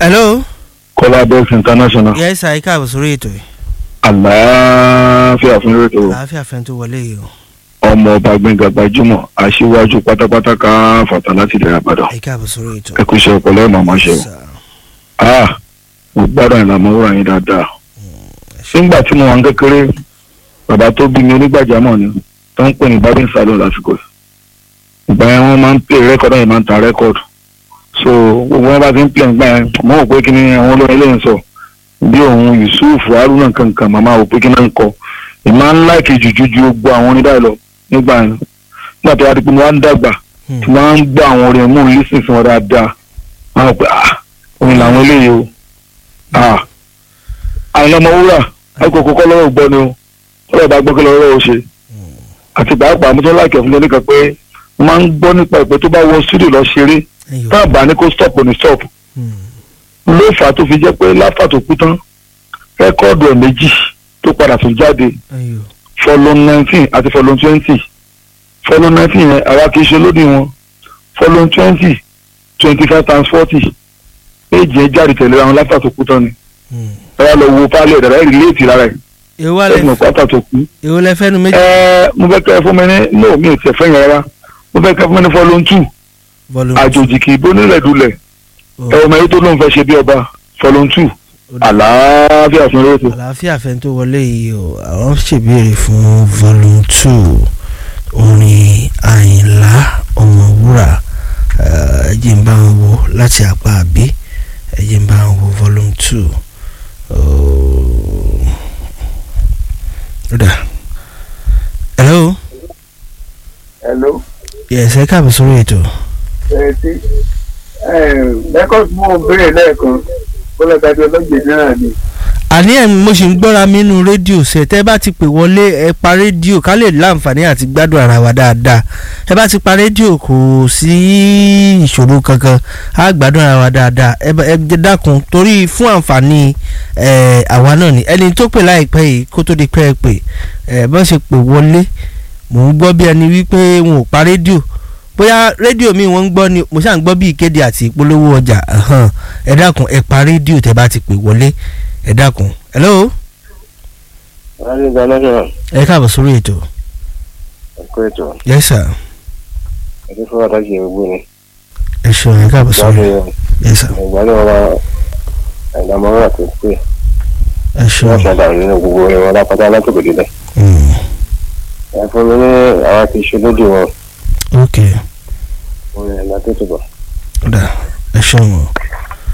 hello. kọ́lá bẹ́ẹ̀sì international yes sir ika àbọ̀ sórí ètò yìí. àlàáfíà fún rétò àlàáfíà fẹ́ tó wọlé yìí o. ọmọ ọba gbẹ̀ngà gbajúmọ̀ aṣíwájú pátápátá ká fàtà láti ìdẹ̀rẹ̀ àbàdàn ika àbọ̀ sórí ètò. ẹ kú iṣẹ́ ọpọlọ ẹ̀ màmá ṣe o Sir. ah mo gbádùn ìlànà òwúrọ̀ yín dáadáa nígbà tí mo wà ń kékeré bàbá tó bí mi onígbàjámọ̀ ni tó ń pè ní babin salon lásìkò yìí. ìgbà yẹn wọ́n máa ń pè rẹ́kọ̀dù yẹn máa ń ta rẹ́kọ̀dù so gbogbo wọn bá ti ń pè nígbà yẹn mo rò pé kí ni àwọn olórin lè ń sọ bí òun yusuf haruna kankan màmá rò pé kí náà ń kọ ìmọ̀ ń láìkì jùjú ju gbogbo àwọn onídàá lọ nígbà yẹn nígbà tó wá di pé mo wá ń dàgbà Hmm. tí wọ́n á ń gbọ́ àwọn orin mú lísìn sí wọn dáadáa wọ́n á pè ah orin làwọn eléyìí o ah àìlọ́mọ wúrà àìkòkò kọ́ lọ́wọ́ gbọ́ ni o ọlọ́ọ̀ bá gbọ́ kí lọ́wọ́ ó ṣe àti pàápàá mo tún láìkẹ́ fún lóníkan pé mo máa ń gbọ́ nípa ìpè tó bá wọ studio lọ ṣeré Ẹyọ. tá a bá ní kó stop ní stop Hmm. ló fà á tó fi jẹ́ pé láfà tó kú tán rẹ́kọ́ọ̀dù ẹ̀ méjì tó padà tún jáde Ẹyọ. fọlọ́n nineteen àti fọlọ́n twenty fọlọ́n nineteen yẹn àwa kì í ṣe lódì wọn fọlọ́n twenty twenty five times forty méjì yẹn jáde tẹ̀lé àwọn láfà tó kú tán ni Hmm. ẹ wá lọ wo pálí ẹ̀dá rẹ̀ rìlẹ́ẹ̀tì lára ẹ̀ èwo ẹ̀sìn alẹ́ ọ̀pátá tó kú. èwo lẹ fẹ́nu méjì. ẹ mo fẹ́ kẹ́ ẹ fún mi ní no mi ò tẹ̀ fẹ́ yẹn rárá mo fẹ́ kẹ́ ẹ fún mi ní fọlọ́n two volume àjòjì kì í bó nílẹ̀ dulẹ̀ two. ẹ ọmọ yìí tó lóun fẹ́ ṣe bí ọba fọlọ́n two Ó dà. àlàáfíà fún rétò. àlàáfíà fẹ́ tó wọlé yìí o àwọn ṣèbéèrè fún volume two orin àyìnlá ọmọwúrà ẹ jẹ́ ń bá wọn wo láti apá àbí ẹ jẹ́ ń bá wọn wo volume two. Oh. Ó dà. hello hello yes ẹ káàbọ̀ sórí ètò. ẹ ti rẹ́kọ̀dì mo béèrè lẹ́ẹ̀kan bọ́lọ́dàdé ọlọ́gbẹ̀ náà ni àní ẹ̀ mo sì ń gbọ́ra mi nínú rédíò ṣe tẹ́ bá ti pè wọlé ẹ pa rédíò ká lè láǹfààní àti gbádùn ara wa dáadáa ẹ bá ti pa rédíò kò sí ìṣòro kankan á gbádùn ara wa dáadáa ẹ bá- ẹ jẹ́ dákun torí fún àǹfààní ẹ, àwa náà ni ẹni tó pè láìpẹ́ yìí kó tó di pẹ́ ẹ pè ẹ bá ṣe pè wọlé mò ń gbọ́ bí ẹni wípé wọn ò pa rédíò bóyá rédíò mi wọ́n ń gbọ́ ni mo ṣáà ń gbọ́ bí ìkéde àti ìpolówó ọjà ẹ̀hán. ẹ dákun ẹ pa rédíò tẹ́ bá ti pè wọlé ẹ dákun hello rárí international ẹ káàbọ̀ sórí ètò ẹ̀kọ́ ètò yes sir ẹ̀kọ́ fún àtàkì gbogbo ni ẹ ṣeun ẹ káàbọ̀ sórí ìgbàlódé yes sir ìgbàlódé ọba àìdàmọ́ra tó pé ẹ wọ́n ṣeun ṣàdá nínú gbogbo orin wọn lápátá látòkè délẹ̀ Mm, ẹ fún mi ní àwọn ti ṣe lódì wọn ok orin ẹ̀ látòkè bọ̀. ọ̀dà ẹ ṣeun o